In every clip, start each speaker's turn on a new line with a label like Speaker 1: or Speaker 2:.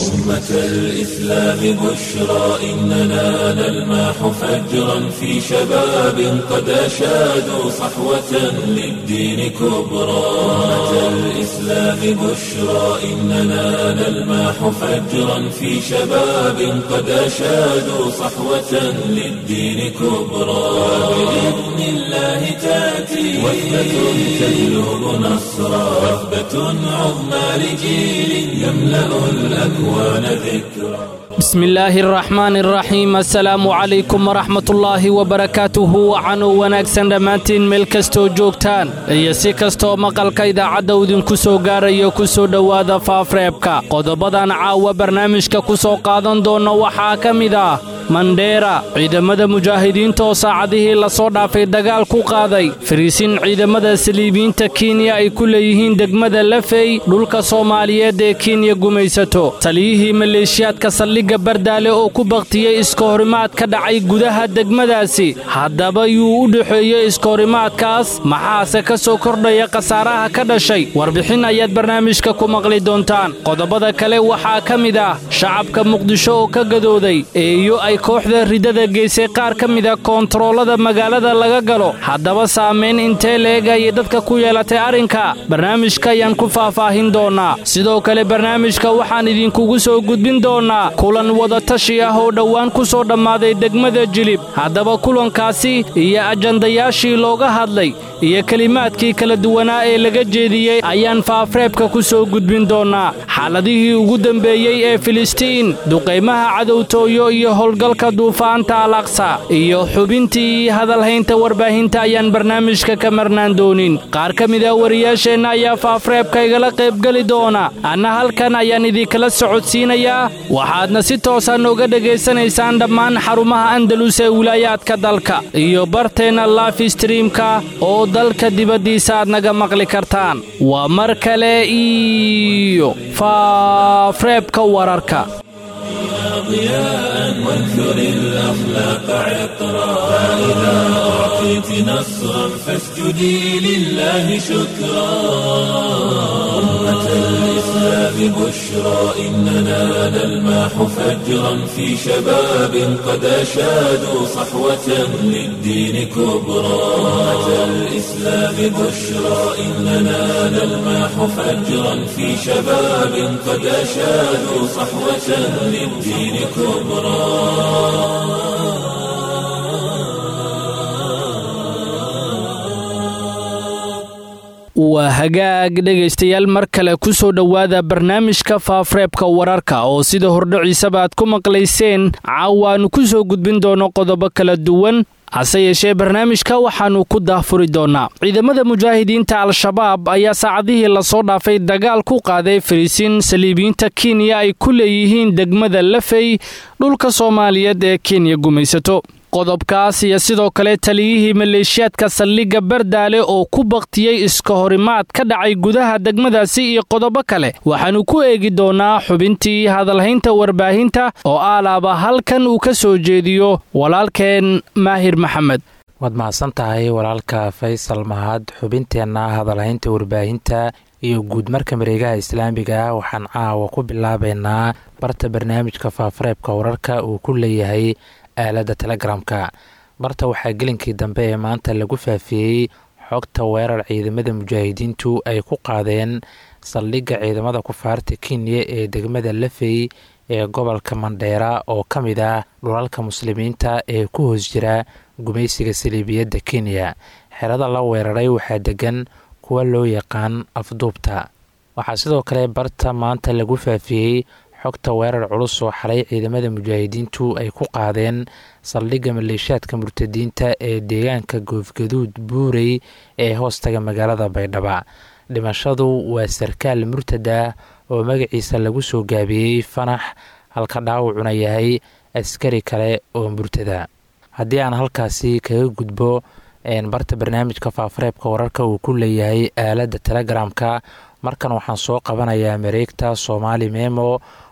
Speaker 1: أمة الإسلام بشرى إننا نلمح فجرا في شباب قد أشادوا صحوة للدين كبرى أمة الإسلام بشرى إننا نلمح فجرا في شباب قد أشادوا صحوة للدين كبرى بإذن الله تأتي وثبة تجلب نصرا وثبة عظمى لجيل يملأ الأكوان ذكرا
Speaker 2: بسم الله الرحمن الرحيم assalaamu calaykum waraxmatullaahi wabarakaatuhu wacanuu wanaagsan dhammaantiin meel kastoo joogtaan iyo si kastoo maqalka idaacadda idinku soo gaarayo ku soo dhowaada faafreebka qodobadan caawa barnaamijka ku soo qaadan doonna waxaa ka mid ah mandheera ciidamada mujaahidiinta oo saacadihii lasoo dhaafay dagaal ku qaaday fariisin ciidamada saliibiyiinta kenya ay ku leeyihiin degmada lafey dhulka soomaaliyeed ee kenya gumaysato taliyihii maleeshiyaadka saldhigga bardaale oo ku bakhtiyey iska horimaad ka dhacay gudaha degmadaasi haddaba yuu u dhexeeyey iska horimaadkaas maxaase ka soo kordhaya khasaaraha ka dhashay warbixin ayaad barnaamijka ku maqli doontaan qodobada kale waxaa ka mid ah shacabka muqdisho oo ka gadooday eeyo ay kooxda ridada geysay qaar ka mida koontaroolada magaalada laga galo haddaba saamayn intee leeg ayay dadka ku yeelatay arrinka barnaamijka ayaan ku faahfaahin doonnaa sidoo kale barnaamijka waxaan idinkugu soo gudbin doonnaa kulan wadatashi ah oo dhowaan ku soo dhammaaday degmada jilib haddaba kulankaasi iyo ajandayaashii looga hadlay iyo kelimaadkii kala duwanaa ee laga jeediyey ayaan faafreebka ku soo gudbin doonnaa xaaladihii ugu dembeeyey ee filistiin duqaymaha cadowtooyo iyo howlgalka duufaanta alaqsa iyo xubintii hadalhaynta warbaahinta ayaan barnaamijka ka marnaan doonin qaar ka mid ah wariyaasheenna ayaa faafreebka igala qaybgeli doona anna halkan ayaan idinkala socodsiinayaa waxaadna si toosa nooga dhegaysanaysaan dhammaan xarumaha andalus ee wilaayaadka dalka iyo barteenna life streamka oo dalka dibaddiisa aad naga maqli kartaan waa mar kale iyo faafreebka wararka
Speaker 1: ضياء وانثر الأخلاق عطرا فإذا أعطيت نصرا فاسجدي لله شكرا أمة الإسلام بشرى إننا نلمح فجرا في شباب قد أشادوا صحوة للدين كبرى أمة الإسلام بشرى إننا نلمح فجرا في شباب قد أشادوا صحوة للدين كبرى
Speaker 2: waa hagaag dhegaystayaal mar kale ku soo dhowaada barnaamijka faafreebka wararka oo sida hordhociisaba aad ku maqlayseen caawaannu ku soo gudbin doono qodobo kala duwan hase yeeshee barnaamijka waxaannu ku daahfuri doonnaa ciidamada mujaahidiinta al-shabaab ayaa saacadihii lasoo dhaafay dagaal ku qaaday fariisiin saliibiyiinta kenya ay ku leeyihiin degmada lafey dhulka soomaaliyeed ee kenya gumaysato qodobkaas iyo sidoo kale taliyihii maleeshiyaadka saldhigga bardaale oo ku bakhtiyey iska horimaad ka dhacay gudaha degmadaasi iyo qodobo kale waxaannu ku eegi doonnaa xubintii hadalhaynta warbaahinta oo aalaaba halkan uu ka soo jeediyo walaalkeen maahir maxamed
Speaker 3: waad mahadsan tahay walaalka faysal mahad xubinteenna hadalhaynta warbaahinta iyo guud marka mareegaha islaamiga waxaan caawa ku bilaabaynaa barta barnaamijka faafareebka wararka uu ku leeyahay aaladda telegramka barta waxaa gelinkii dambe ee maanta lagu faafiyey xogta weerar ciidamada mujaahidiintu ay ku qaadeen saldhigga ciidamada kufaarta kenya ee degmada lafey ee gobolka mandheera oo ka mid ah dhulalka muslimiinta ee ku hoos jira gumaysiga saliibiyadda kenya xerada la weeraray waxaa degan kuwa loo yaqaan afduubta waxaa sidoo kale barta maanta lagu faafiyey xogta weerar culus oo xalay ciidamada mujaahidiintu ay ku qaadeen saldhigga maleeshiyaadka murtadiinta ee deegaanka goofgaduud buurey ee hoostaga magaalada baydhaba dhimashadu waa sarkaal murtada oo magaciisa lagu soo gaabiyey fanax halka dhaawacuna yahay askari kale oo murtada haddii aan halkaasi kaga gudbo barta barnaamijka faafareebka wararka uu ku leeyahay aaladda telegramka markan waxaan soo qabanayaa mareegta soomaali memo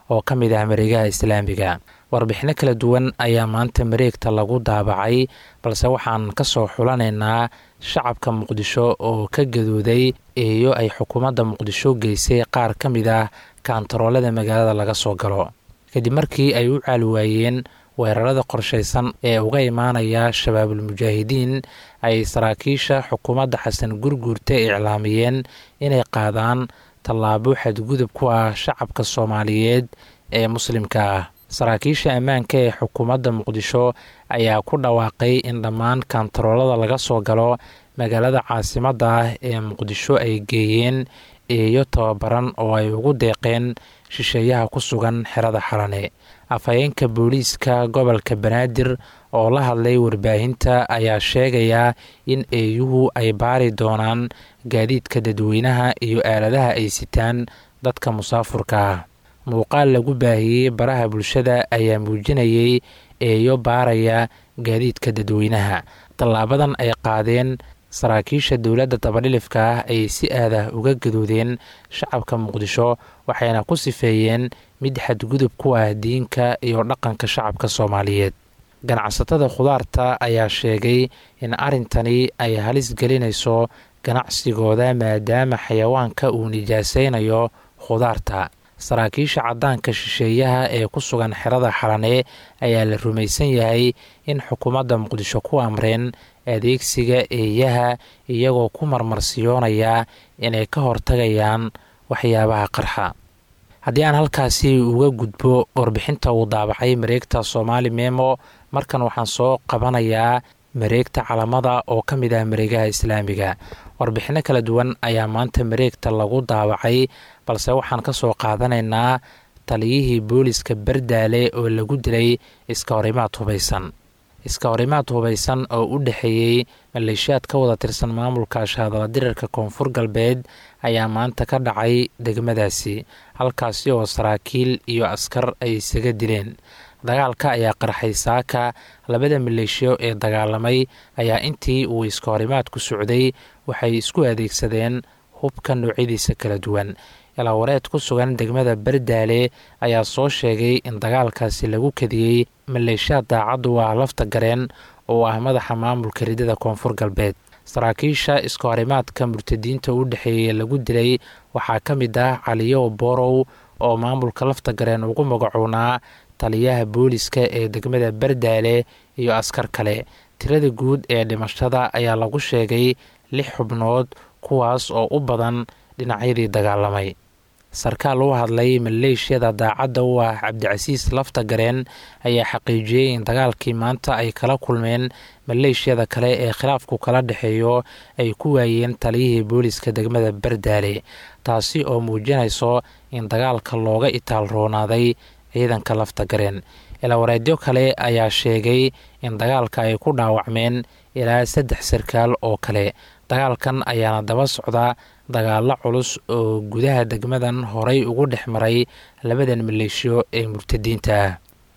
Speaker 3: oo ka mid ah mareegaha islaamiga warbixino kala duwan ayaa maanta mareegta lagu daabacay balse waxaan ka soo xulanaynaa shacabka muqdisho oo ka gadooday eeyo ay xukuumadda muqdisho geysay qaar ka mid ah kaantaroolada magaalada laga soo galo kadib markii ay u caali waayeen weerarada qorshaysan ee uga imaanaya shabaabulmujaahidiin ay saraakiisha xukuumadda xasan gurguurta iclaamiyeen inay qaadaan tallaabo xadgudub ku ah shacabka soomaaliyeed ee muslimka ah saraakiisha ammaanka ee xukuumadda muqdisho ayaa ku dhawaaqay in dhammaan kaantaroolada laga soo galo magaalada caasimadda ah ee muqdisho ay geeyeen eeyo tababaran oo ay ugu deeqeen shisheeyaha ku sugan xerada xalane afhayeenka booliiska gobolka banaadir oo la hadlay warbaahinta ayaa sheegaya in eeyuhu ay baari doonaan gaadiidka dadweynaha iyo aaladaha ay sitaan dadka musaafurka ah muuqaal lagu baahiyey baraha bulshada ayaa muujinayay eeyo baaraya gaadiidka dadweynaha tallaabadan ay qaadeen saraakiisha dowladda dabadhilifka ah ay si aadah uga gadoodeen shacabka muqdisho waxayna ku sifeeyeen mid xadgudub ku ah diinka iyo dhaqanka shacabka soomaaliyeed ganacsatada khudaarta ayaa sheegay in arrintani ay halis gelinayso ganacsigooda maadaama xayawaanka uu nijaasaynayo khudaarta saraakiisha caddaanka shisheeyaha ee ku sugan xerada xalane ayaa la rumaysan yahay in xukuumadda muqdisho ku amreen adeegsiga eeyaha iyagoo ku marmarsiyoonaya inay ka hortagayaan waxyaabaha qarxa haddii aan halkaasi uga gudbo warbixinta uu daabacay mareegta soomaali memo markan waxaan soo qabanayaa mareegta calamada oo ka mid ah mareegaha islaamiga warbixino kala duwan ayaa maanta mareegta lagu daabacay balse waxaan ka soo qaadanaynaa taliyihii booliska bardaale oo lagu dilay iska horimaad hubaysan iska horimaad hubaysan oo u dhexeeyey maleeshiyaad ka wada tirsan maamulka shaadala dirarka koonfur galbeed ayaa maanta ka dhacay degmadaasi halkaasi oo saraakiil iyo askar ay isaga dileen dagaalka ayaa qarxay saaka labada maleeshiyo ee dagaalamay ayaa intii uu iska horimaadku socday waxay isku adeegsadeen hubka noocyadiisa kala duwan ilaawareed ku sugan degmada bardaale ayaa soo sheegay in dagaalkaasi lagu kadiyey maleeshiyaad daacaddu ah lafta gareen oo ah madaxa maamulka ridada koonfur galbeed saraakiisha iska horimaadka murtadiinta u dhexeeyey lagu dilay waxaa ka mid ah caliyo borow oo maamulka lafta gareen ugu magacoonaa taliyaha booliska ee degmada bardaale iyo askar kale tirada guud ee dhimashada ayaa lagu sheegay lix xubnood kuwaas oo u badan dhinacyadii dagaalamay sarkaal u hadlay maleeshiyada daacadda u ah cabdicasiis lafta gareen ayaa xaqiijiyey in dagaalkii maanta ay kala kulmeen maleeshiyada kale ee khilaafku kala dhexeeyo ay ku waayeen taliyihii booliska degmada bardaale taasi oo muujinayso in dagaalka looga itaal roonaaday ciidanka lafta gareen ilaawareedyo kale ayaa sheegay in dagaalka ay ku dhaawacmeen ilaa saddex sarkaal oo kale dagaalkan ayaana daba socda dagaalo culus oo gudaha degmadan horay ugu dhex maray labadan maleeshiyo ee murtadiinta ah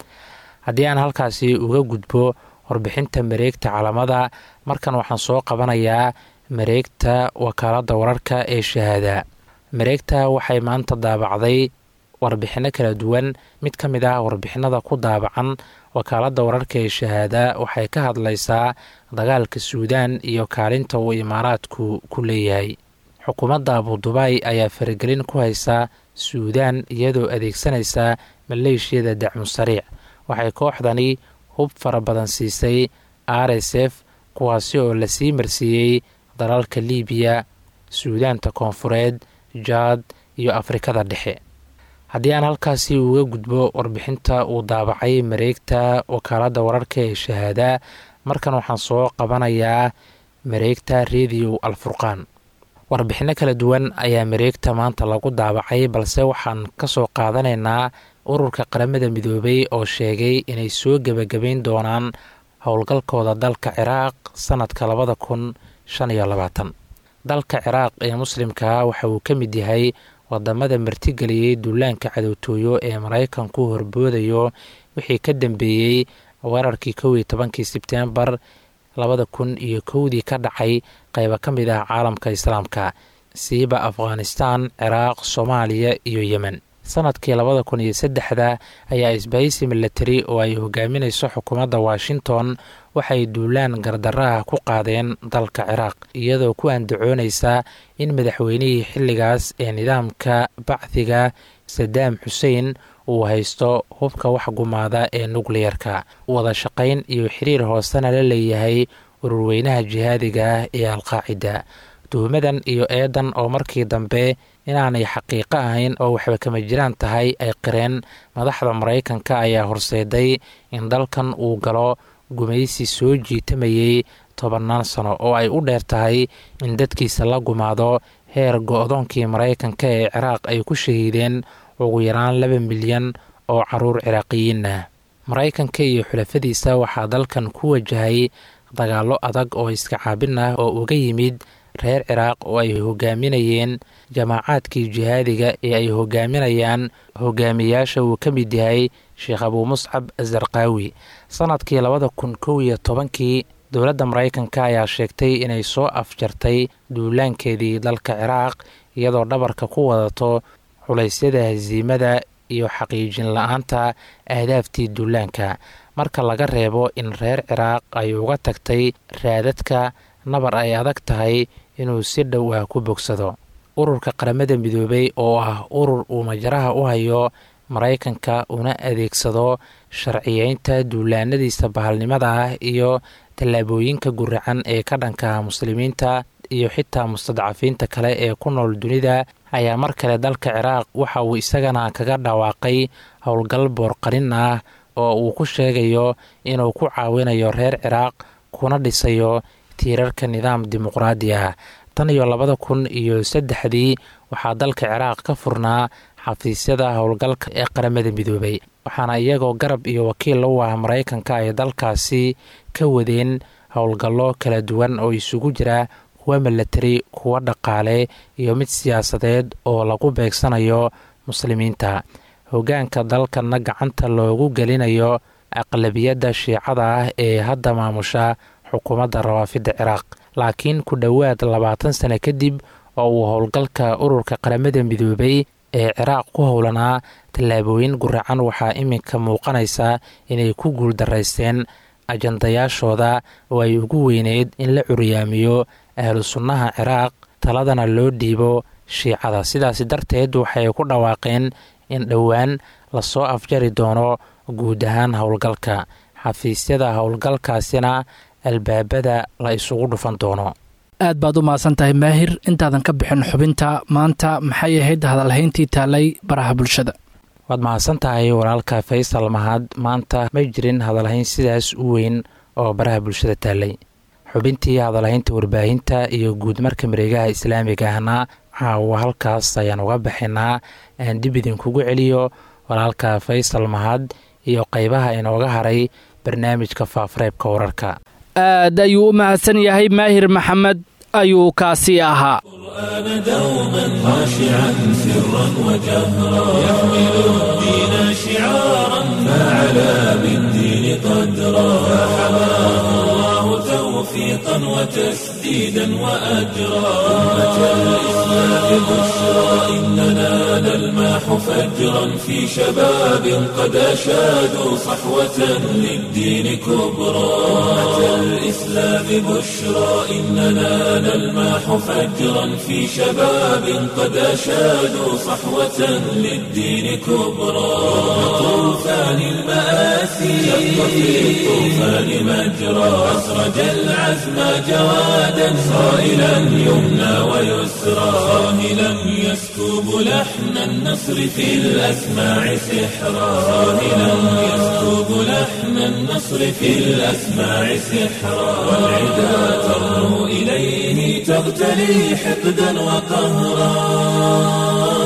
Speaker 3: haddii aan halkaasi uga gudbo warbixinta mareegta calamada markan waxaan soo qabanayaa mareegta wakaaladda wararka ee shahaada mareegta waxay maanta daabacday warbixino kala duwan mid ka mid ah warbixinada ku daabacan wakaaladda wararka ee shahaada waxay ka hadlaysaa dagaalka suudaan iyo kaalinta uu imaaraadku ku leeyahay xukuumadda abudubaay ayaa faragelin ku haysa suudaan iyadoo adeegsanaysa maleeshiyada dacmu sariic waxay kooxdani hub fara badan siisay r s f kuwaasi oo lasii marsiiyey dalalka liibiya suudaanta koonfureed jaad iyo afrikada dhexe haddii aan halkaasi uga gudbo warbixinta uu daabacay mareegta wakaaladda wararka ee shahaada markan waxaan soo qabanayaa mareegta rediyo alfurqaan warbixino kala duwan ayaa mareegta maanta lagu daabacay balse waxaan ka soo qaadanaynaa ururka qaramada midoobay oo sheegay inay soo gebagabayn doonaan howlgalkooda dalka ciraaq sanadka labada kun shan iyo labaatan dalka ciraaq ee muslimka waxa uu ka mid yahay wadamada martigeliyey duulaanka cadowtooyo ee maraykanku horboodayo wixii ka dambeeyey weerarkii kow iyo tobankii sebtembar labada kun iyo kowdii ka dhacay qayba ka mid ah caalamka islaamka siiba afghanistan ciraaq soomaaliya iyo yemen sanadkii labada kun iyo saddexda ayaa isbahaysi milatari oo ay hogaaminayso xukuumadda washington waxay duulaan gardaraha ku qaadeen dalka ciraaq iyadoo ku andacoonaysa in madaxweynihii xilligaas ee nidaamka bacdiga sadaam xuseen uu haysto hubka wax gumaada ee nukliyerka wada shaqayn iyo xiriir hoosena la leeyahay ururweynaha jihaadiga ah ee alqaacida tuhumadan iyo eedan oo markii dambe inaanay xaqiiqo ahayn oo waxba kama jiraan tahay ay qireen madaxda maraykanka ayaa horseeday in dalkan uu galo gumaysi soo jiitamayey tobannaan sano oo ay u dheer tahay in dadkiisa la gumaado heer go-doonkii maraykanka ee ciraaq ay ku shahiideen ugu yaraan laba milyan oo caruur ciraaqiyiin ah maraykanka iyo xulafadiisa waxaa dalkan ku wajahay dagaallo adag oo iska caabin ah oo uga yimid reer ciraaq oo ay hogaaminayeen jamaacaadkii jihaadiga ee ay hogaaminayaan hogaamiyaasha uu ka mid yahay sheekh abuu muscab azarqaawi sanadkii labada kun kow iyo tobankii dowladda maraykanka ayaa sheegtay inay soo afjartay duulaankeedii dalka ciraaq iyadoo dhabarka ku wadato culaysyada hasiimada iyo xaqiijin la-aanta ahdaaftii duulaanka marka laga reebo in reer ciraaq ay uga tagtay raadadka nabar ay adag tahay inuu si dhow ah ku bogsado ururka qaramada midoobay oo ah urur uu majaraha u hayo maraykanka una adeegsado sharciyeynta duulaanadiisa bahalnimada ah iyo tallaabooyinka guracan ee ka dhanka muslimiinta iyo xitaa mustadcafiinta kale ee ku nool dunida ayaa mar kale dalka ciraaq waxa uu isagana kaga dhawaaqay howlgal boorqarin ah oo uu ku sheegayo inuu ku caawinayo reer ciraaq kuna dhisayo tiirarka nidaam dimuqraadi ah tan iyo labada kun iyo saddexdii waxaa dalka ciraaq ka furnaa xafiisyada howlgalka ee qaramada midoobay waxaana iyagoo garab iyo wakiil u ah maraykanka ay dalkaasi ka wadeen howlgallo kala duwan oo isugu jira kuwa milatari kuwa dhaqaale iyo mid siyaasadeed oo lagu beegsanayo muslimiinta hoggaanka dalkana gacanta loogu gelinayo aqlabiyadda shiicada ah ee hadda maamusha xukuumadda rawaafidda ciraaq laakiin ku dhowaad labaatan sano kadib oo uu howlgalka ururka qaramada midoobay ee ciraaq ku howlanaa tallaabooyin guracan waxaa iminka muuqanaysa inay ku guuldaraysteen ajandayaashooda oo ay ugu weyneyd in la curyaamiyo ahlu sunnaha ciraaq taladana loo dhiibo shiicada sidaasi darteed waxay ku dhawaaqeen in dhowaan lasoo afjari doono guud ahaan howlgalka xafiisyada howlgalkaasina albaabada la isugu dhufan doono
Speaker 2: aad baad u mahadsan tahay maahir intaadan ka bixin xubinta maanta maxay ahayd hadalhayntii taalay baraha bulshada
Speaker 3: waad mahadsan tahay walaalka faysal mahad maanta ma jirin hadalhayn sidaas u weyn oo baraha bulshada taalay xubintii hadalhaynta warbaahinta iyo guud marka mareegaha islaamiga ahna caawa halkaas ayaan uga baxinaa aan dib idinkugu celiyo walaalka faysal mahad iyo qeybaha inooga haray barnaamijka faafareebka wararka
Speaker 2: aad ayuu u mahadsan yahay maahir maxamed ayuu kaasi ahaa
Speaker 1: دوما خاشعا سرا وجهرا يحمل الدين شعارا فعلى بالدين قدرا فحماه الله توفيقا وتسديدا واجرا امه الاسلام بشرى اننا نلماح فجرا في شباب قد اشادوا صحوه للدين كبرى امه الاسلام بشرى اننا نلماح فجرا في شباب قد أشادوا صحوة للدين كبرى طوفان المآسي شق في الطوفان مجرى أسرج العزم جوادا صائلا يمنى ويسرى صاهلا يسكب لحن النصر في الأسماع سحرا صاهلا يسكب لحن النصر في الأسماع سحرا والعدا ترنو إليه تغتلي حقدا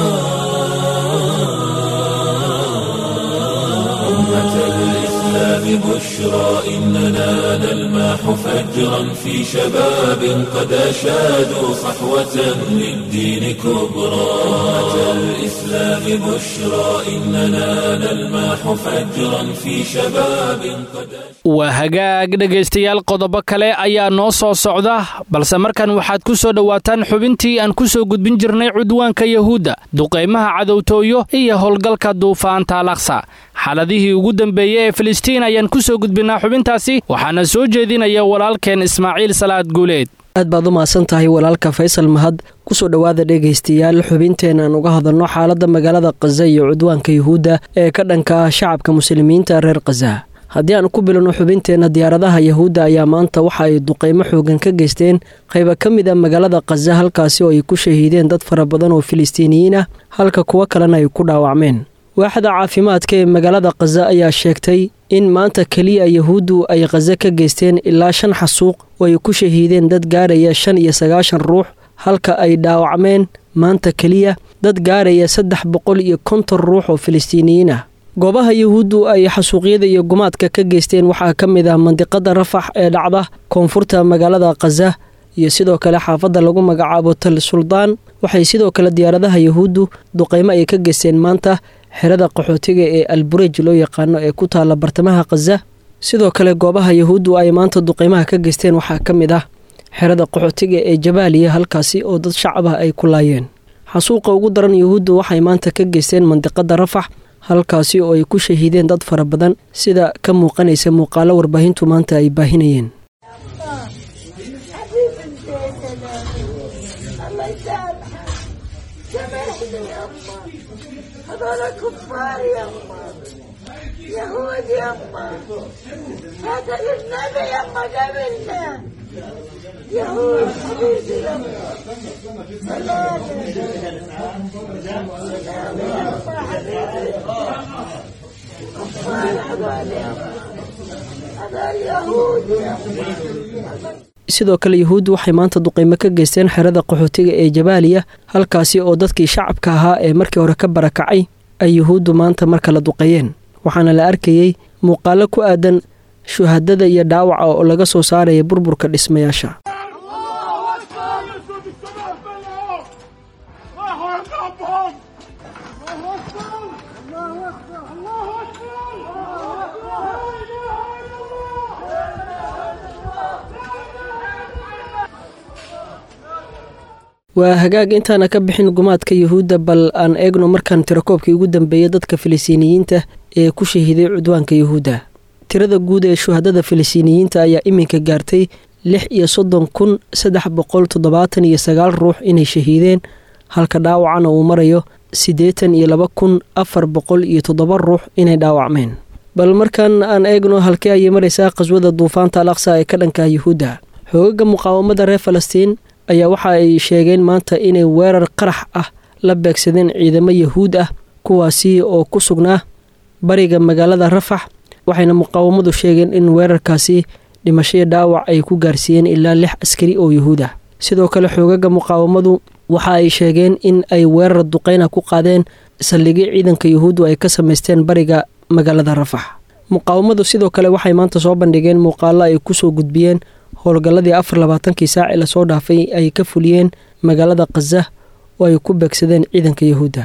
Speaker 1: وقهرا أمة الإسلام بشرى إننا نلمح فجرا في شباب قد أشادوا صحوة للدين كبرى أمة الإسلام بشرى إننا نلمح فجرا في شباب قد
Speaker 2: waa hagaag dhegaystayaal qodobo kale ayaa noo soo socda balse markan waxaad ku soo dhowaataan xubintii aan ku soo gudbin jirnay cudwaanka yahuudda duqaymaha cadowtooyo iyo howlgalka duufaanta alaqsa xaaladihii ugu dambeeyey ee filistiin ayaan ku soo gudbinnaa xubintaasi waxaana soo jeedinaya walaalkeen ismaaciil salaad guuleed
Speaker 4: aad baad u mahadsan tahay walaalka faysal mahad kusoo dhowaada dhegaystayaal xubinteen aan uga hadalno xaaladda magaalada khaza iyo cudwaanka yuhuudda ee ka dhanka ah shacabka muslimiinta reer khaza haddii aan ku bilowno xubinteenna diyaaradaha yahuudda ayaa maanta waxa ay duqaymo xoogan ka geysteen qayba ka mid a magaalada khaza halkaasi oo ay ku shahiideen dad fara badan oo filistiiniyiin ah halka kuwo kalena ay ku dhaawacmeen waaxda caafimaadka ee magaalada khaza ayaa sheegtay in maanta keliya yahuuddu ay khaza ka geysteen ilaa shan xasuuq oo ay ku shahiideen dad gaaraya shan iyo sagaashan ruux halka ay dhaawacmeen maanta keliya dad gaaraya saddex boqol iyo konton ruux oo filistiiniyiin ah goobaha yahuuddu ay xasuuqyada iyo gumaadka ka geysteen waxaa ka mid ah mandiqada rafax ee dhacda koonfurta magaalada khaza iyo sidoo kale xaafadda lagu magacaabo tal suldaan waxay sidoo kale diyaaradaha yahuuddu duqaymo ay ka geysteen maanta xerada qaxootiga ee alburej loo yaqaano ee ku taalla bartamaha khaza sidoo kale goobaha yahuuddu ay maanta duqaymaha ka geysteen waxaa ka mid ah xerada qaxootiga ee jabaaliya halkaasi oo dad shacab ah ay ku laayeen xasuuqa ugu daran yahuuddu waxay maanta ka geysteen mandiqada rafax halkaasi oo ay ku shahiideen dad fara badan sida ka muuqanaysa muuqaalo warbaahintu maanta ay baahinayeen
Speaker 5: يهود يما هذا للنبي يما قابلنا يهود حبيبي يما سلام سلام يما حبيبي كفار هذول يما هذول يهود يما
Speaker 4: sidoo kale yahuuddu waxay maanta duqaymo ka geysteen xerada qaxootiga ee jabaaliya halkaasi oo dadkii shacabka ahaa ee markii hore ka barakacay ay yuhuuddu maanta mar kala duqeeyeen waxaana la arkayey muuqaalo ku aadan shuhadada iyo dhaawaca oo laga soo saaraya burburka dhismayaasha waa hagaag intaana ka bixin gumaadka yuhuudda bal aan eegno markaan tirakoobkii ugu dambeeyay dadka filistiiniyiinta ee ku shahiiday cudwaanka yuhuudda tirada guud ee shuhadada filistiiniyiinta ayaa iminka gaartay lix iyo soddon kun saddex boqol toddobaatan iyo sagaal ruux inay shahiideen halka dhaawacana uu marayo siddeetan iyo laba kun afar boqol iyo toddoba ruux inay dhaawacmeen bal markaan aan eegno halkee ayay maraysaa qaswada duufaanta al aqsa ee ka dhanka yuhuudda xoogaga muqaawamada reer falastiin ayaa waxa ay sheegeen maanta inay weerar qarax ah la beegsadeen ciidamo yahuud ah kuwaasi oo ku sugnaa bariga magaalada rafax waxayna muqaawamadu sheegeen in weerarkaasi dhimashaya dhaawac ay ku gaarsiiyeen ilaa lix askari oo yuhuud ah sidoo kale xoogaga muqaawamadu waxa ay sheegeen in ay weerar duqeyna ku qaadeen saldhigyo ciidanka yuhuuddu ay ka samaysteen bariga magaalada rafax muqaawamadu sidoo kale waxay maanta soo bandhigeen muuqaalo ay kusoo gudbiyeen howlgalladii afar labaatankii saaci lasoo dhaafay ay ka fuliyeen magaalada khaza oo ay ku beegsadeen ciidanka yahuudda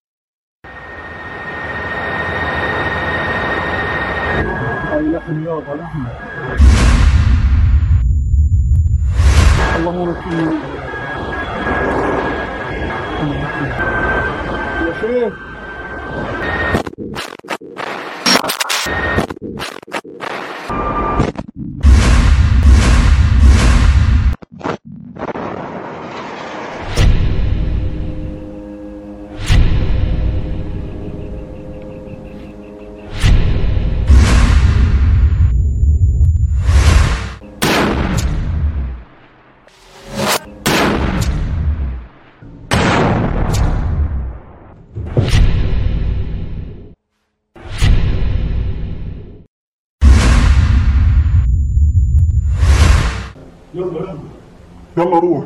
Speaker 6: يلا روح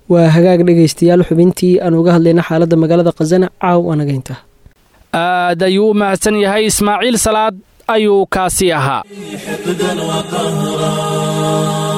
Speaker 4: waa hagaag dhegaystayaal xubintii aan uga hadlayna xaaladda magaalada khazana caaw anagaynta
Speaker 2: aad ayuu u mahadsan yahay ismaaciil salaad ayuu kaasi ahaa
Speaker 1: حقدا وقهرا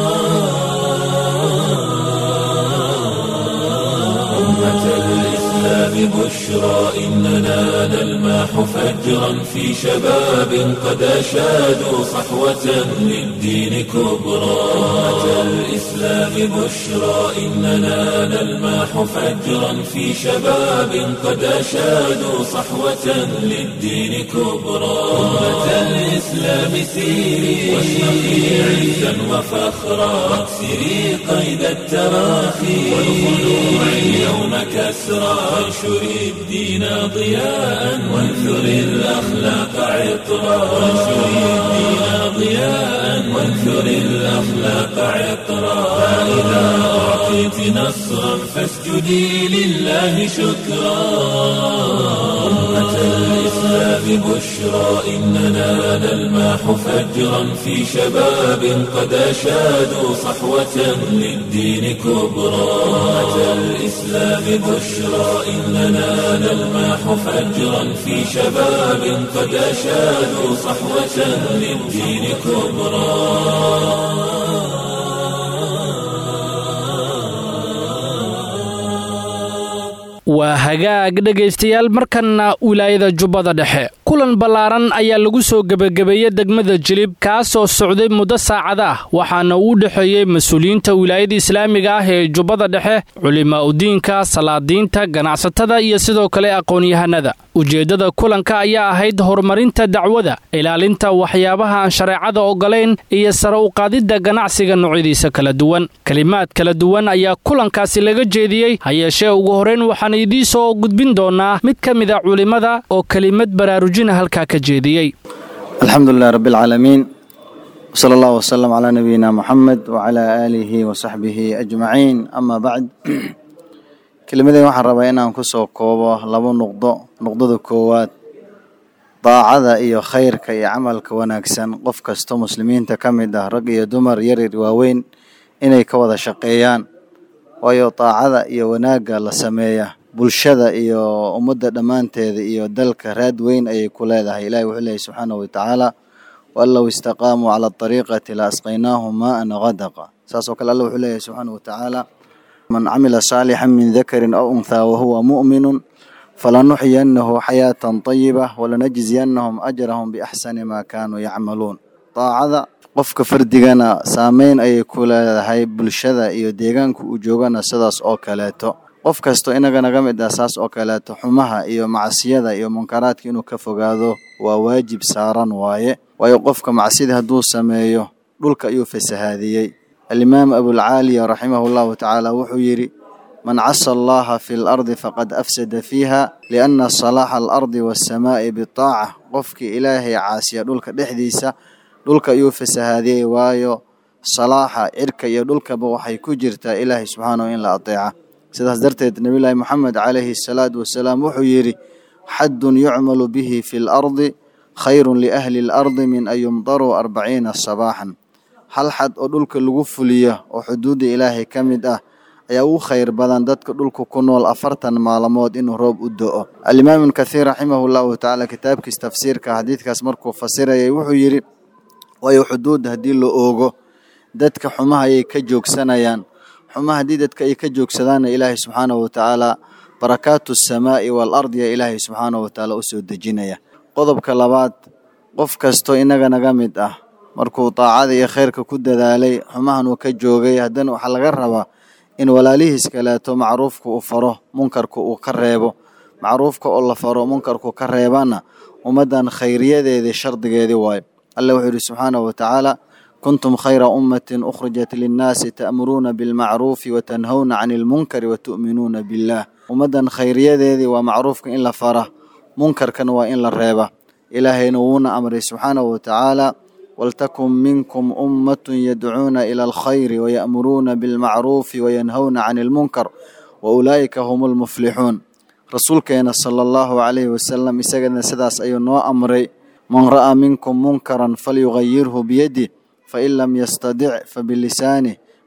Speaker 1: أمة الإسلام بشرى إننا نلماح فجرا في شباب قد أشادوا صحوة للدين كبرى أمة الإسلام بشرى إننا نلماح فجرا في شباب قد أشادوا صحوة للدين كبرى أمة الإسلام سيري واشرقي عزا وفخرا واكسري قيد التراخي والخلوع اليوم كسرى وانشري الدين ضياء وانثري الأخلاق عطرا وانشري الدين ضياء وانثري الأخلاق عطرا فإذا أعطيت نصرا فاسجدي لله شكرا أمة الإسلام بشرى إننا نلماح فجرا في شباب قد أشادوا صحوة للدين كبرى أمة الإسلام بشرى إننا نلماح فجرا في شباب قد أشادوا صحوة للدين كبرى
Speaker 2: waa hagaag dhegaystayaal markanna wilaayada jubbada dhexe kulan ballaaran ayaa lagu soo gebagabeeyey degmada jilib kaasoo socday muddo saacada ah waxaana uu dhexeeyey mas-uuliyiinta wilaayada islaamiga ah ee jubbada dhexe culimaa udiinka salaadiinta ganacsatada iyo sidoo kale aqoon-yahanada ujeeddada kulanka ayaa ahayd horumarinta dacwada ilaalinta waxyaabaha aan shareecada ogolayn iyo sare u qaadidda ganacsiga noocyadiisa kala duwan kelimaad kala duwan ayaa kulankaasi laga jeediyey hayeeshee ugu horrayn waxaan idiin soo gudbin doonaa mid ka mid a culimmada oo kelimad baraarujina halkaa ka jeediyey
Speaker 7: alxamdu lilah rabi alcaalamiin wsala allah wsalam calaa nabiyina muxamed wacalaa aalihi wasaxbihi ajmaciin ama bacd kelimadeen waxaan rabaa inaan ku soo koobo laba nuqdo nuqdada koowaad daacada iyo khayrka iyo camalka wanaagsan qof kasto muslimiinta ka mid ah rag iyo dumar yaryar waaweyn inay ka wada shaqeeyaan waayo daacada iyo wanaagga la sameeya bulshada iyo ummadda dhammaanteeda iyo dalka raad weyn ayay ku leedahay ilahi wuxuu leeyahy subxaanahu watacaala waan low istaqaamuu cala ariiqati la asqaynaahum maaan gadaqa saasoo kale alla wuxuu leeyahy subxaanahu watacaala man camila saalixan min dakarin aw unthaa wahuwa mu'minun falanuxyiyanahu xayaatan tayiba walanajziyannahum ajrahum biaxsani maa kaanuu yacmaluun daacada qofka fardigana saameyn ayay ku leedahay bulshada iyo deegaanka uu joogana sidaas oo kaleeto qof kasto inaga naga mid ah saas oo kaleeto xumaha iyo macsiyada iyo munkaraadka inuu ka fogaado waa waajib saaran waaye waayo qofka macsida hadduu sameeyo dhulka ayuu fasahaadiyey alimaam abulcaaliya raximahu llahu tacaala wuxuu yidhi man casa allaha fi lardi faqad afsada fiiha lianna salaaxa alardi waassamaa'i bitaaca qofkii ilaahay caasiya dhulka dhexdiisa dhulka ayuu fasahaadiyey waayo salaaxa cirka iyo dhulkaba waxay ku jirtaa ilaahay subxaanahu in la adeeca sidaas darteed nebiyulaahi moxamed calayhi asalaatu wasalaam wuxuu yidhi xaddun yucmalu bihi fi lardi khayrun liahli alardi min an yumdaruu arbaciina sabaaxan hal xad oo dhulka lagu fuliyo oo xuduudda ilaahay ka mid ah ayaa ugu khayr badan dadka dhulka ku nool afartan maalmood inuu roob u do-o alimaam ibnu kathiir raximahu llahu tacaala kitaabkiis tafsiirka xadiidkaas markuu fasirayay wuxuu yidhi waayo xuduudda haddii la oogo dadka xumaha ayay ka joogsanayaan xumaha haddii dadka ay ka joogsadaanna ilaahay subxaanahu watacaala barakaatu asamaa'i wal ardi yaa ilaahay subxaanahu watacaala u soo dejinaya qodobka labaad qof kastoo inaga naga mid ah markuu daacada iyo khayrka ku dadaalay xumahan uu ka joogay haddana waxaa laga rabaa in walaalihiis kaleeto macruufka uu faro munkarka uu ka reebo macruufka oo la faro munkarku ka reebana ummaddan khayriyadeedii shardigeedii waayo alla wuxuu yidhi subxaanahu watacaala kuntum khayra ummatin ukhrijat linnaasi ta'muruuna bilmacruufi watanhawna cani ilmunkari watu'minuuna billaah ummaddan khayriyadeedii waa macruufka in la fara munkarkana waa in la reeba ilaahayna wuuna amray subxaanahu watacaala waltakun minkum ummatun yadcuuna ila alkhayri waya'muruuna bilmacruufi wayanhawna cani ilmunkar wa ulaa'ika hum lmuflixuun rasuulkeena sala allahu calayhi wasalam isagana sidaas ayuu noo amray man ra'aa minkum munkaran falyugayirhu biyadih fain lam yastadic fabilisaanih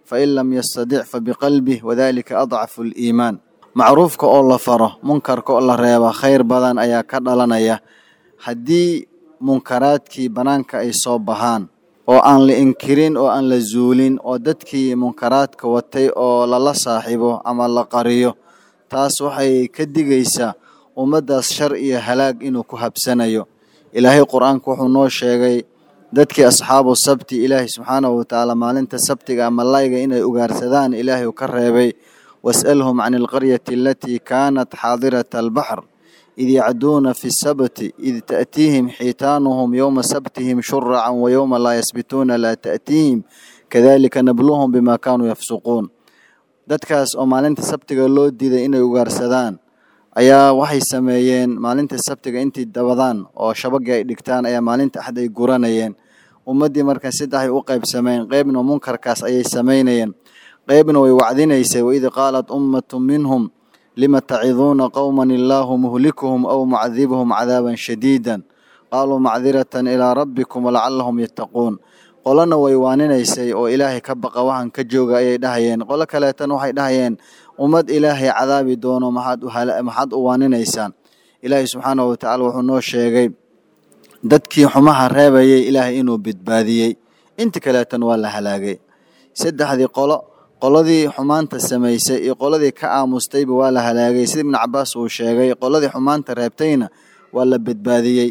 Speaker 7: fain lam yastadic fabiqalbih wadalika adcafu aliimaan macruufka oo la faro munkarka oo la reeba khayr badan ayaa ka dhalanaya haddii munkaraadkii bannaanka ay soo baxaan oo aan la inkirin oo aan la zuulin oo dadkii munkaraadka watay oo lala saaxiibo ama la qariyo taas waxay ka digaysaa ummaddaas shar iyo halaag inuu ku habsanayo ilaahay qur-aanku wuxuu noo sheegay dadkii asxaabu sabti ilaahay subxaanahu watacaala maalinta sabtiga malayga inay ugaarsadaan ilaahay uu ka reebay was'alhum can alqaryati alatii kaanat xaadirata albaxr id yacduuna fi sabti id ta'tiihim xiitaanuhum yowma sabtihim shuracan wa yowma laa yasbituuna laa ta'tiihim kadalika nabluhum bima kaanuu yafsuquun dadkaas oo maalinta sabtiga loo diiday inay ugaarsadaan ayaa waxay sameeyeen maalinta sabtiga intii dabadaan oo shabagii ay dhigtaan ayaa maalinta axad ay guranayeen ummaddii marka saddexay u qaybsameen qeybna munkarkaas ayay samaynayeen qeybna way wacdinaysay waid qaalat ummatu minhum lima taciduuna qowman illaahu muhlikuhum aw mucadibuhum cadaaban shadiidan qaaluu macdiratan ilaa rabbikum walacalahum yattaquun qolona way waaninaysay oo ilaahay ka baqa waxaan ka jooga ayay dhahayeen qolo kaleetana waxay dhahayeen ummad ilaahay cadaabi doono maxaad u waaninaysaan ilaahay subxaanahu watacaala wuxuu noo sheegay dadkii xumaha reebayay ilaahay inuu badbaadiyey inta kaleetana waa la halaagay saddexdii qolo qoladii xumaanta samaysay iyo qoladii ka aamustayba waa la halaagay sida ibnu cabaas uu sheegay qoladii xumaanta reebtayna waa la badbaadiyey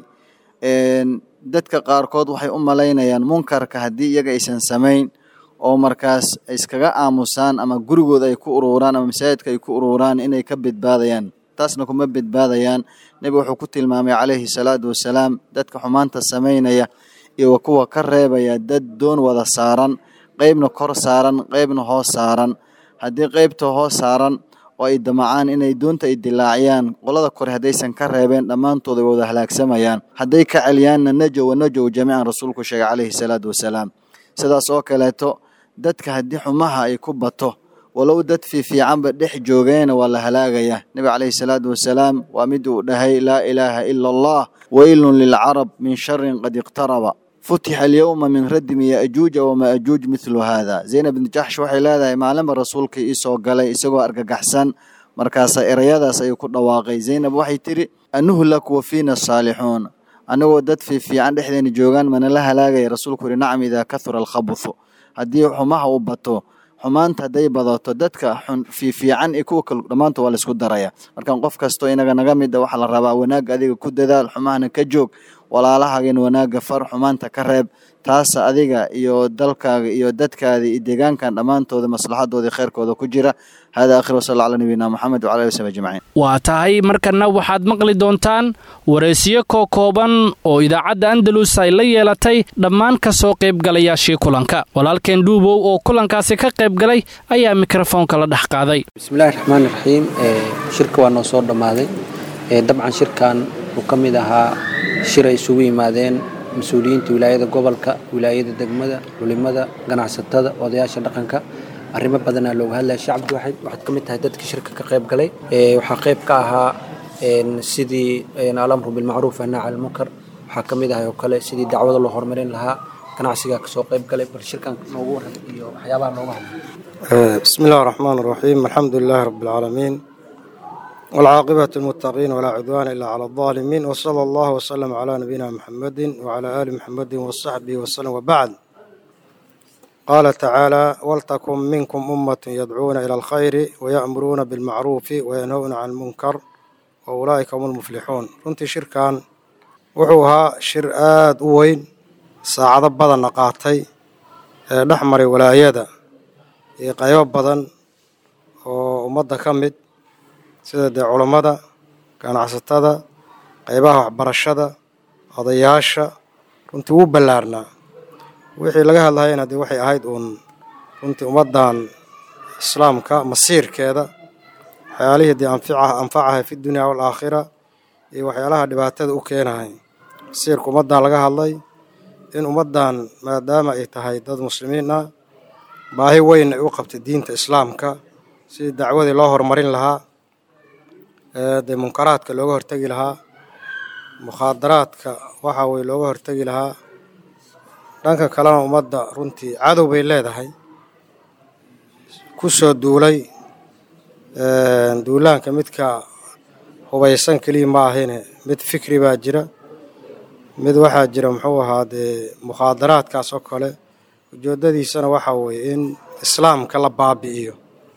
Speaker 7: dadka qaarkood waxay u malaynayaan munkarka haddii iyaga aysan samayn oo markaas iskaga aamusaan ama gurigooda ay ku ururaan ama masaajidka ay ku ururaan inay ka badbaadayaan taasna kuma badbaadayaan nebigu wuxuu ku tilmaamay calayhi salaatu wasalaam dadka xumaanta samaynaya iyo kuwa ka reebaya dad doon wada saaran qeybna kor saaran qeybna hoos saaran haddii qeybta hoos saaran oo ay damacaan inay doonta ay dilaaciyaan qolada kore haddaysan ka reebeen dhammaantood ay wada halaagsamayaan hadday ka celiyaanna najow wa najow jamiican rasuulku sheegay calayhi salaatu wasalaam sidaas oo kaleeto dadka haddii xumaha ay ku bato walow dad fiifiicanba dhex joogeena waa la halaagaya nebiga calayhi salaatu wasalaam waa mid uu dhahay laa ilaaha ila allah weylun lilcarab min sharin qad iqtaraba futixa alyowma min radmi yaajuuja wamaajuuj mithlu haada zaynab bni jaxsh waxay leedahay maalinba rasuulkii iisoo galay isagoo argagaxsan markaasa erayadaas ayuu ku dhawaaqay zaynab waxay tidhi anuhlak wa fiina saalixuun anigoo dad fiifiican dhexdeena joogaan mana la halaagaya rasuulku yihi nacam idaa kahura alkhabuthu haddii xumaha uu bato xumaanta hadday badato dadka xun fiifiican iyo kuwa kale dhammaanta waa laisku daraya markan qof kastoo inaga naga mid a waxaa la rabaa wanaagga adiga ku dadaal xumahana ka joog walaalahaagan wanaagga far xumaanta ka reeb taasa adiga iyo dalkaaga iyo dadkaada iyo deegaankan dhammaantooda maslaxadooda kheyrkooda ku jira hada akhir wasal ala nabiyina moxamed wala ali wsabi ajmaciin
Speaker 2: waa tahay markana waxaad maqli doontaan waraysiyo koo kooban oo idaacadda andalus ay la yeelatay dhammaan ka soo qaybgalayaashii kulanka walaalkeen dhuubow oo kulankaasi ka qaybgalay ayaa mikrofoonka la dhex qaaday
Speaker 8: bismillahi raxmaan raxiim shirka waa noo soo dhammaaday dabcan shirkan uu ka mid ahaa shir ay isugu yimaadeen mas-uuliyiinta wilaayada gobolka wilaayada degmada culimada ganacsatada odayaasha dhaqanka arrimo badanaa looga hadlaya shacabki waxaad ka mid tahay dadkii shirka ka qayb galay waxaa qayb ka ahaa sidii alamru bilmacruuf annaac almunkar waxaa ka mid ahay oo kale sidii dacwada loo horumarin lahaa ganacsigaa kasoo qayb galay bal shirkan noogu waran iyo waxyaabaha nooga hadlay
Speaker 9: bismi illahi raxmaan raxiim alxamdu lilaahi rabbi alcaalamiin والعاقبة للمتقين ولا عدوان إلا على الظالمين وصلى الله وسلم على نبينا محمد وعلى آل محمد وصحبه وسلم وبعد قال تعالى ولتكن منكم أمة يدعون إلى الخير ويأمرون بالمعروف وينهون عن المنكر وأولئك هم المفلحون runtii shirkan wuxuu ahaa shir aada u weyn saacado badanna qaatay ee dhex maray walaayada iyo qaybo badan oo ummadda ka mid sida dee culammada ganacsatada qaybaha waxbarashada odayaasha runtii wuu ballaarnaa wixii laga hadlayana dee waxay ahayd uun runtii ummaddan islaamka masiirkeeda waxyaalihii dee anfica anfacahay fi dunya waalaakhira iyo waxyaalaha dhibaatada u keenahay masiirka ummaddan laga hadlay in ummaddan maadaama ay tahay dad muslimiin ah baahi weyn ay u qabtay diinta islaamka sidii dacwadii loo horumarin lahaa dee munkaraadka looga hortegi lahaa mukhaadaraadka waxa weye looga hortegi lahaa dhanka kalena ummadda runtii cadow bay leedahay ku soo duulay duulaanka midka hubaysan keliya ma ahine mid fikri baa jira mid waxaa jira muxuu ahaa dee mukhaadaraadkaas oo kale ujeedadiisana waxaa weeye in islaamka la baabi'iyo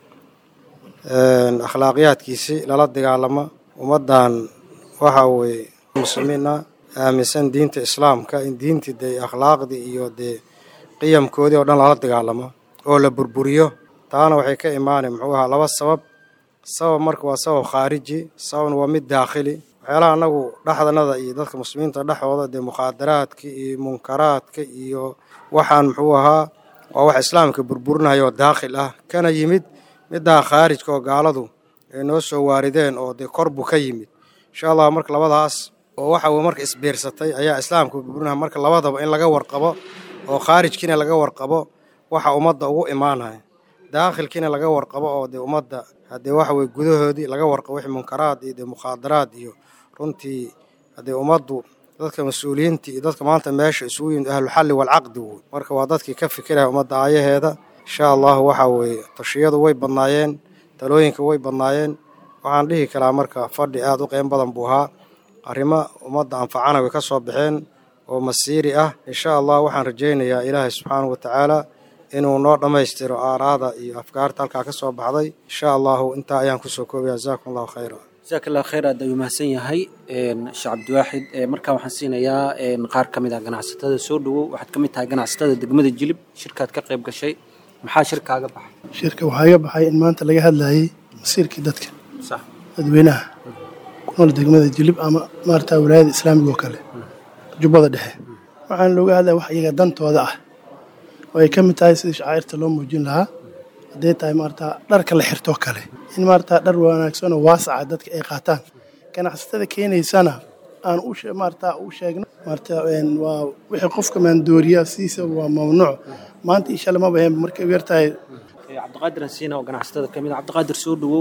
Speaker 9: akhlaaqiyaadkiisi lala dagaalamo ummaddan waxaa weeye muslimiin ah aaminsan diinta islaamka in diintii dee akhlaaqdii iyo dee qiyamkoodii oo dhan lala dagaalamo oo la burburiyo taana waxay ka imaanay muxuu ahaa laba sabab sabab marka waa sabab khaariji sababna waa mid daakhili waxyaalaha anagu dhexdanada iyo dadka muslimiinta dhexdooda dee mukhaadaraadka iyo munkaraadka iyo waxaan muxuu ahaa waa wax islaamka burburinaya oo daakhil ah kana yimid middaa khaarijka oo gaaladu ay noo soo waarideen oo dee kor buu ka yimid insha allah marka labadaas oo waxa weye marka isbiirsatay ayaa islaamka burburinaya marka labadaba in laga warqabo oo khaarijkiina laga warqabo waxa ummadda ugu imaanaya daakhilkiina laga warqabo oo dee ummadda haddee waxa weye gudahoodii laga warqabo wixii munkaraad iyo dee mukhaadaraad iyo runtii haddee ummaddu dadka mas-uuliyiinta iyo dadka maanta meesha isugu yimid ahluxalli walcaqdi woy marka waa dadkii ka fikiraya ummadda aayaheeda insha allahu waxa weeye tashiyadu way badnaayeen talooyinka way badnaayeen waxaan dhihi karaa marka fadhi aada u qeyn badan buu ahaa arrimo ummadda anfacana way ka soo baxeen oo masiiri ah insha allah waxaan rajaynayaa ilaahay subxaanahu wa tacaala inuu noo dhammaystiro aaraada iyo afkaarta halkaa ka soo baxday insha allahu intaa ayaan kusoo koobaya jazakum allahu khayra
Speaker 8: jazaak allah khayr aad ayuu mahadsan yahay sheekh cabdiwaaxid markaa waxaan siinayaa qaar ka mid ah ganacsatada soo dhowow waxaad ka mid tahay ganacsatada degmada jilib shirkaad ka qayb gashay maxaa shirkaaga baxay
Speaker 10: shirka waxaa iga baxay in maanta laga hadlayay masiirkii dadka dadweynaha ku nool degmada jilib ama maarata wilaayada islaamiga oo kale jubbada dhexe waxaan looga hadlaya wax iyaga dantooda ah oo ay ka mid tahay sidii shacairta loo muujin lahaa hadday tahay maarata dharka la xirtoo kale in maarata dhar wanaagsan oo waasaca dadka ay qaataan ganacsatada keenaysana aan u maarata u sheegno maarata waa wixii qofka maandooriya siisa waa mamnuuc maanta insha Allah ma bahan markay yar tahay
Speaker 8: cabdiqaadir hasiina oo ganacsatada ka mid ah cabdiqaadir soo dhowow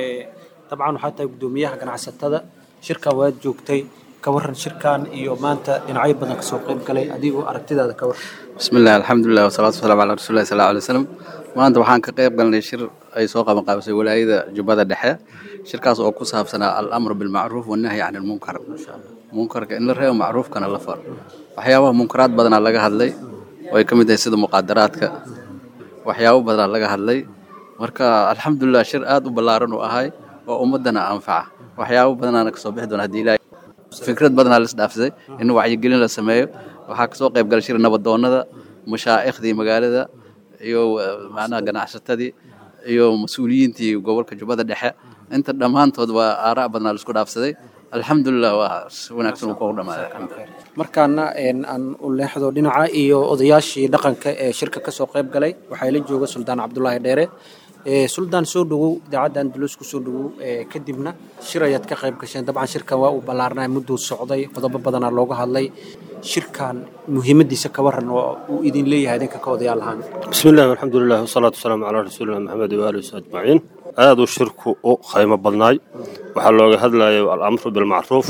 Speaker 8: dabcan waxaa tahay guddoomiyaha ganacsatada shirkan waad joogtay ka waran shirkan iyo maanta dhinacyo badan kasoo qayb galay adigoo aragtidaada ka waran
Speaker 11: bismillahi alxamdulilah wasalaatu wasalaamu calaa rasuulillahi sal alay wasalam maanta waxaan ka qayb galnay shir ay soo qaban qaabisay walaayada jubbada dhexe shirkaas oo ku saabsanaa alamru bilmacruuf wannahyi can ilmunkar munkarka in la reebo macruufkana la faro waxyaabaha munkaraad badanaa laga hadlay oo ay ka mid tahay sida muqaadaraadka waxyaabo badanaa laga hadlay marka alxamdulilah shir aad u ballaaran uu ahay oo ummaddana anfaca waxyaabo badanaana kasoo bixi doona haddii ilaahay fikrad badanaa la isdhaafsaday in wacyigelin la sameeyo waxaa kasoo qayb galay shir nabadoonnada mashaaikhdii magaalada iyo macnaha ganacsatadii iyo mas-uuliyiintii gobolka jubbada dhexe inta dhammaantood waa aaraa badnaa la isku dhaafsaday alxamdulilah waa si wanaagsan uu ku dhamaaday
Speaker 8: markaana aan u leexdo dhinaca iyo odayaashii dhaqanka ee shirka kasoo qayb galay waxaa la jooga suldaan cabdulaahi dheere suldaan soo dhowow idaacadda andalus ku soo dhowow kadibna shir ayaad ka qayb gasheen dabcan shirkan waa uu ballaarnay mudduu socday qodobo badanaa looga hadlay shirkan muhiimadiisa ka waran oo uu idin leeyahay idinka ka odayaal ahaan
Speaker 12: بسم الله والحمد لله والصلاة والسلام على رسولنا محمد وآله وصحبه أجمعين aad uu shirku u qiimo badnaay waxaa looga hadlayay alamru bilmacruuf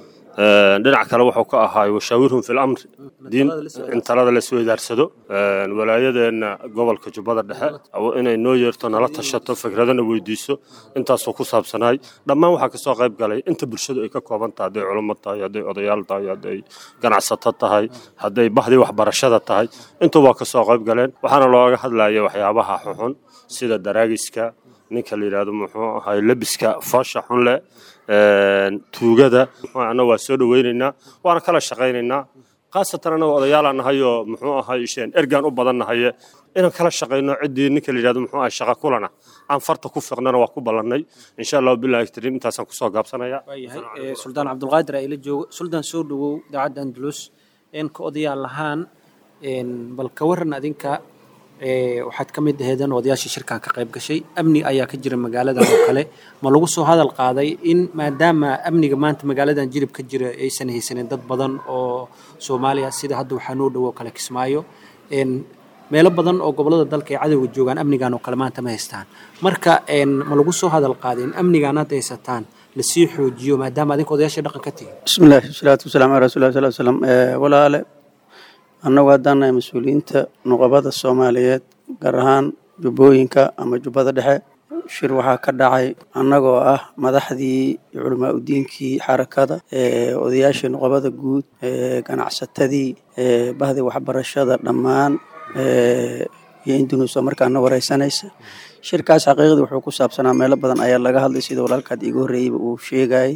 Speaker 12: dhinac kale wuxuu ka ahaay washaawirhum fi lamri diin in talada la isweydaarsado walaayadeenna gobolka jubbada dhexe inay noo yeerto nala tashato fikradana weydiiso intaasoo ku saabsanaay dhammaan waxaa kasoo qayb galay inta bulshadu ay ka kooban tahay hadday culummo tahay hadday odayaal tahay hadday ganacsato tahay hadday bahdii waxbarashada tahay intuubaa kasoo qayb galeen waxaana looga hadlaya waxyaabaha xuxun sida daraagiska ninka la yidhaahdo muxuu ahay lebiska foosha xun leh tuugada ana waa soo dhoweynaynaa waana kala shaqaynaynaa khaasatan anaga odayaalaan nahay oo muxuu ahay isheen ergaan u badan nahaye inaan kala shaqayno ciddii ninka la yidhahdo muxuu ahay shaqa kulana aan farta ku fiqnana waa ku ballannay insha allahu billahi kariim intaasaan kusoo gaabsanaya
Speaker 8: waayahay suldaan cabdulqaadir aa ila joogo suldaan soo dhowow idaacadda andalus een ka odayaal lahaan bal ka waran adinka waxaad ka mid aheedeen odayaashii shirkan ka qayb gashay amni ayaa ka jira magaaladan oo kale ma lagu soo hadal qaaday in maadaama amniga maanta magaaladan jilib ka jira aysan haysanin dad badan oo soomaaliya sida hadda waxaa noo dhowo kale kismaayo meelo badan oo gobolada dalka ay cadowga joogaan amnigan oo kale maanta ma haystaan marka ma lagu soo hadal qaaday in amnigan hadda haysataan lasii xoojiyo maadaama adinka odayaashii dhaqan ka tihin
Speaker 13: bismillahi wasalaatu wasalaamu calaa rasuulillahi sal slam walaale annagu haddaan nahay mas-uuliyiinta nuqabada soomaaliyeed gaar ahaan jubbooyinka ama jubbada dhexe shir waxaa ka dhacay annagoo ah madaxdii culamaa udiinkii xarakada odayaashii nuqabada guud ganacsatadii bahdii waxbarashada dhammaan iyo indunuusa markaana wareysanaysa shirkaas xaqiiqdii wuxuu ku saabsanaa meelo badan ayaa laga hadlay sida walaalkaad iigu horreeyeyba uu sheegayay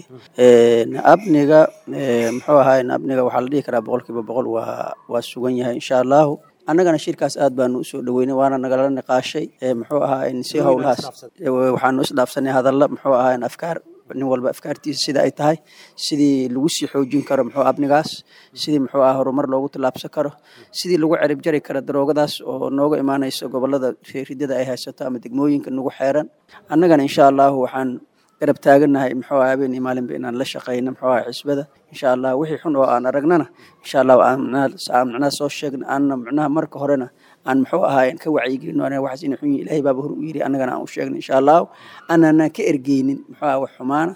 Speaker 13: abniga muxuu ahaay abniga waxaa la dhihi karaa boqolkiiba boqol waa waa sugan yahay insha allahu annagana shirkaas aad baanu usoo dhaweynay waana nagala niqaashay muxuu ahaa si howlahaas waxaanu isdhaafsanay hadalla muxuu ahaa afkaar nin walba afkaartiisa sida ay tahay sidii lagu sii xoojin karo muxuu abnigaas sidii muxuu ah horumar loogu tallaabsan karo sidii lagu cerib jari karo daroogadaas oo nooga imaanaysa gobolada ridada ay haysato ama degmooyinka nagu xeeran annagana insha allahu waxaan garab taaganahay muxuu ah habeen iyo maalinba inaan la shaqeyno muxuu ah xisbada insha allah wixii xun oo aan aragnana insha allah aan macnaha soo sheegna aanna macnaha marka horena aan muxuu ahaa ka wacyigelino aniga waxaas inay xun yihin ilaahay baaba hor u yiri annagana aan u sheegna insha allahu aanana ka ergeynin muxuu ah wax xumaana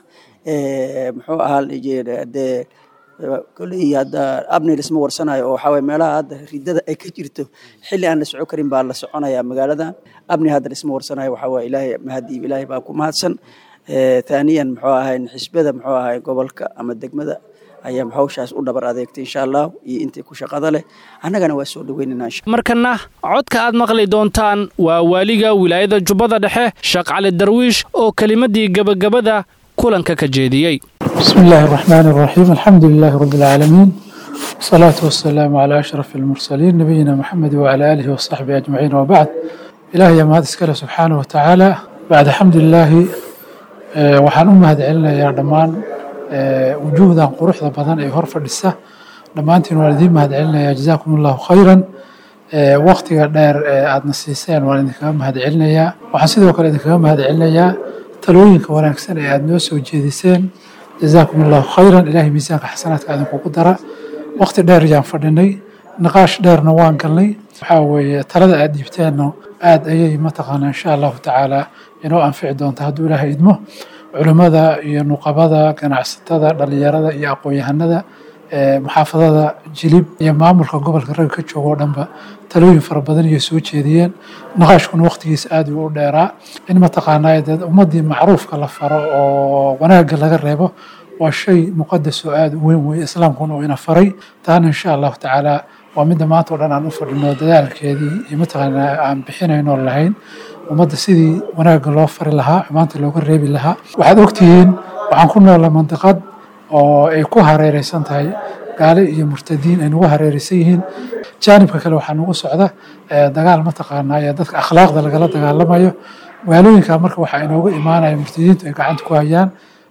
Speaker 13: muxuu ahaa dee koley hadda abni lisma warsanayo oo waxaa waye meelaha hadda ridada ay ka jirto xilli aan la soco karin baa la soconaya magaaladan abni hadda lisma warsanayo waxaa waye ilaahay mahadi ilaahay baa ku mahadsan thaniyan muxuu ahay xisbada muxuu ahay gobolka ama degmada ayaa hawshaas u dhabar adeegtay insha allah iyo intii ku shaqada leh annagana waa soo dhaweynana
Speaker 2: markana codka aad maqli doontaan waa waaliga wilaayada jubbada dhexe sheekh cali darwiish oo kelimadii gebagabada kulanka ka jeediyey
Speaker 14: بسم الله الرحمن الرحيم الحمد لله رب العالمين والصلاة والسلام على أشرف المرسلين نبينا محمد وعلى آله وصحبه أجمعين وبعد إلهي ما هذا سبحانه وتعالى بعد حمد الله waxaan u mahad celinayaa dhammaan wujuuhdan quruxda badan ee hor fadhisa dhammaantiin waan idiin mahad celinayaa jazaakum allahu khayran waktiga dheer ee aadna siiseen waan idinkaga mahad celinayaa waxaan sidoo kale idinkaga mahad celinayaa talooyinka wanaagsan ee aada noo soo jeediseen jazaakum allahu khayran ilaahay miisaanka xasanaadka idinkugu dara wakti dheer ayaan fadhinay niqaash dheerna waan galnay waxaa weeye talada aad dhiibteenna aada ayay mataqaanaa insha allahu tacaala inoo anfici doonta hadduu ilaahay idmo culimmada iyo nuqabada ganacsatada dhalinyarada iyo aqoon-yahanada muxaafadada jilib iyo maamulka gobolka ragga ka jooga oo dhanba talooyin fara badan iyo soo jeediyeen naqaashkuna waqtigiisa aada u dheeraa in mataqaanaa dee ummaddii macruufka la faro oo wanaagga laga reebo waa shay muqadas oo aada u weyn weeye islaamkuna uu ina faray taana insha allahu tacaala waa midda maanta oo dhan aan u fadhino dadaalkeedii iyo mataqaanaa aan bixinayno lahayn ummadda sidii wanaagga loo fari lahaa xumaanta looga reebi lahaa waxaad ogtihiin waxaan ku noolay mandiqad oo ay ku hareereysan tahay gaale iyo murtadiin ay nagu hareereysan yihiin jaanibka kale waxaa nagu socda dagaal mataqaanaa ee dadka akhlaaqda lagala dagaalamayo magaalooyinka marka waxaa inooga imaanaya murtadiintu ay gacanta ku hayaan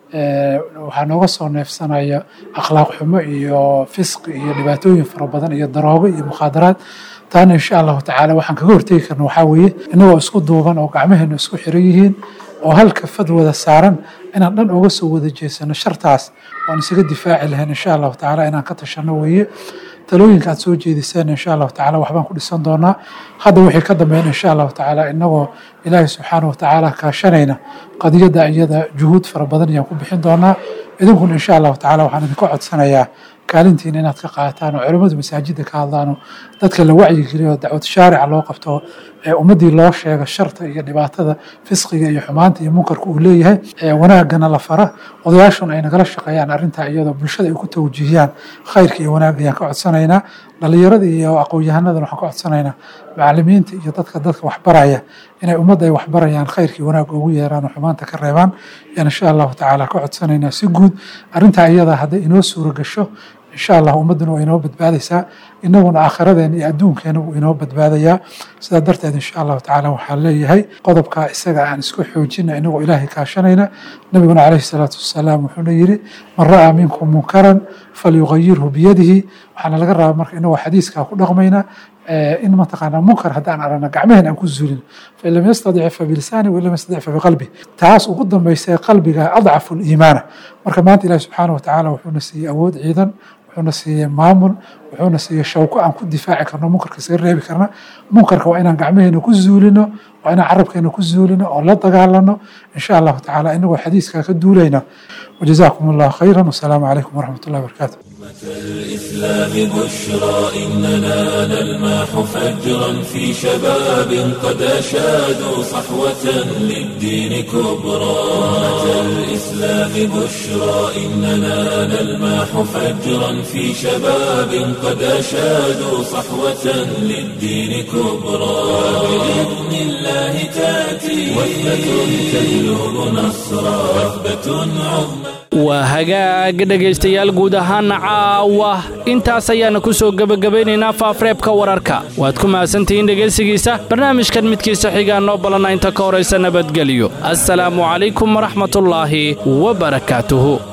Speaker 14: waxaa nooga soo neefsanaya akhlaaq xumo iyo fisqi iyo dhibaatooyin fara badan iyo daroogo iyo mukhaadaraad taana insha allahu tacaala waxaan kaga hortegi karna waxaa weeye inagoo isku duuban oo gacmaheena isku xiran yihiin oo halka fad wada saaran inaan dhan uga soo wada jeesano shartaas waan isaga difaaci lahayn insha allahu tacaala inaan ka tashano weeye talooyinka aad soo jeediseen insha allahu tacaala waxbaan ku dhisan doonaa hadda wixii ka dambeyn insha allahu tacaala inagoo ilaahay subxaanahu watacaala kaashanayna qadiyadda iyada juhuud fara badan ayaan ku bixin doonaa idinkuna insha allahu tacaala waxaan idinka codsanayaa kaalintiina inaad ka qaataan oo culimmadu masaajidda ka hadlaan oo dadka la wacyigeliyo oo dacwad shaarica loo qabto ee ummaddii loo sheega sharta iyo dhibaatada fisqiga iyo xumaanta iyo munkarka uu leeyahay ee wanaagana la fara odayaashuna ay nagala shaqeeyaan arrintaa iyadoo bulshada ay ku tawjiihiyaan khayrka iyo wanaagga ayaan ka codsanaynaa dhalinyarada iyo aqoon-yahanadana waxaan ka codsanaynaa macalimiinta iyo dadka dadka waxbaraya inay ummadda ay waxbarayaan khayrkii wanaagga ugu yeeraan oo xumaanta ka reebaan ayaan insha allahu tacaala ka codsanaynaa si guud arrintaa iyada hadday inoo suura gasho insha allah ummadduna waa inoo badbaadaysaa inaguna aakhiradeen iyo adduunkeena wuu inoo badbaadayaa sidaa darteed insha allahu tacaala waxaan leeyahay qodobka isaga aan isku xoojina inagoo ilaahay kaashanayna nabiguna calayhi salaatu wasalaam wuxuuna yidhi man ra'aa minkum munkaran falyugayirhu biyadihi waxaana laga rabaa marka inagoo xadiiskaa ku dhaqmayna in mataqaanaa munkar haddaan aragna gacmaheen aan ku zulin fain lam yastadic fabilisaani wain lam yastadic fabiqalbi taas ugu dambaysa qalbiga adcafu liimaana marka maanta ilahi subxaana watacaala wuxuuna siiyey awood ciidan wuxuuna siiyey maamul wuxuuna siiyey shawko aan ku difaaci karno munkarka isaga reebi karna munkarka waa inaan gacmaheena ku zuulino waa inaan carabkeena ku zuulino oo la dagaalano insha allahu tacaala inagoo xadiiskaa ka duulayna وجزاكم الله خيرا والسلام عليكم ورحمة الله وبركاته
Speaker 1: الإسلام بشرى إننا نلمح فجرا في شباب قد أشادوا صحوة للدين كبرى أمة الإسلام بشرى إننا نلمح فجرا في شباب قد أشادوا صحوة للدين كبرى بإذن الله تأتي وثبة تجلب نصرا وثبة عظمى
Speaker 2: waa hagaag dhegaystayaal guud ahaana caawa intaas ayaana ku soo gebagabaynaynaa faafreebka wararka waad ku mahadsantihiin dhegaysigiisa barnaamijkan midkiisa xigaa noo balana inta ka horaysa nabadgelyo assalaamu calaykum waraxmatullaahi wa barakaatuhu